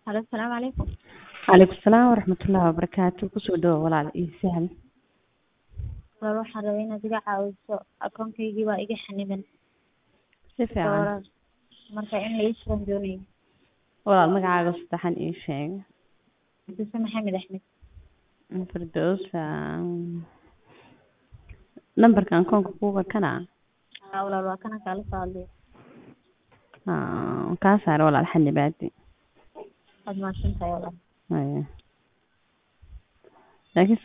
Halo, asalaamu calaykum. Calaykum salaam waraxmatullaahi wabarakaatu. Kusoo dhawaad walaal ii sahal. Walaal waxaan rabaa inaad iga caawiso akoonkaygii baa iga xaniban. Si fiican. Walaal marka in la ii furan doonayo. Walaal magacaaga saddexan ii sheeg. Duse Maxamed Axmed. Firdawsa. Nambarka akoonka kuuga kana. Haa walaal waa kana kaala soo hadlaya. Haa kaa saar walaal xanibaadi. Waad mahadsantahay walaal. Haya. Laakiin